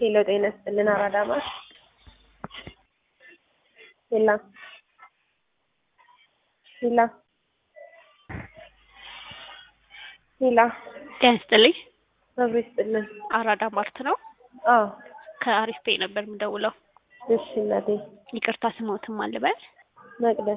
ሄሎ ጤና ይስጥልን አራዳማ ሄላ ሄላ ሄላ ጤና ይስጥልኝ። መብሮ ይስጥልን። አራዳ ማርት ነው። አዎ ከአሪፍ ፔ ነበር የምደውለው። እሺ እናቴ ይቅርታ ስሞትም አልበል። መቅደስ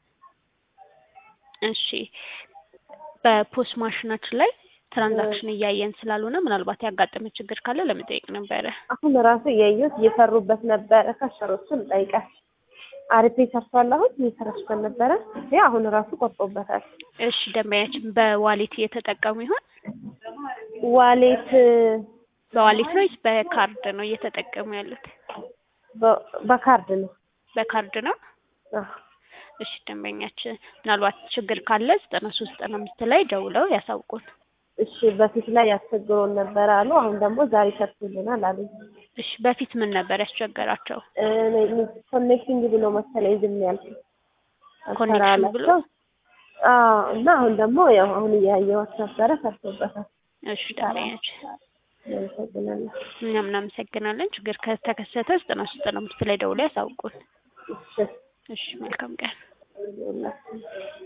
እሺ በፖስ ማሽናችን ላይ ትራንዛክሽን እያየን ስላልሆነ ምናልባት ያጋጠመ ችግር ካለ ለመጠየቅ ነበረ። አሁን ራሱ እያየሁት እየሰሩበት ነበረ። ከሸሮችን ጠይቃል። አሪፍ ሰርቷል። አሁን እየሰራችበት ነበረ። ይሄ አሁን ራሱ ቆርጦበታል። እሺ ደንበኛችን በዋሌት እየተጠቀሙ ይሆን? ዋሌት በዋሌት ነው ወይስ በካርድ ነው እየተጠቀሙ ያሉት? በ- በካርድ ነው። በካርድ ነው። አዎ። እሺ ደንበኛችን ምናልባት ችግር ካለ ዘጠና ሶስት ዘጠና አምስት ላይ ደውለው ያሳውቁን። እሺ በፊት ላይ ያስቸግሮን ነበረ አሉ። አሁን ደግሞ ዛሬ ሰርቶልናል አሉ። እሺ በፊት ምን ነበር ያስቸገራቸው? ኮኔክቲንግ ብሎ መሰለኝ ዝም ያልኩት ኮኔክሽን ብሎ? አዎ። እና አሁን ደግሞ ያው አሁን እያየኋት ነበረ ሰርቶበታል። እሺ ደንበኛችን አመሰግናለሁ። እኛም እናመሰግናለን። ችግር ከተከሰተ ዘጠና ሶስት ዘጠና አምስት ላይ ደውለው ያሳውቁን። እሺ እሺ መልካም ቀን። ይኸውላችሁ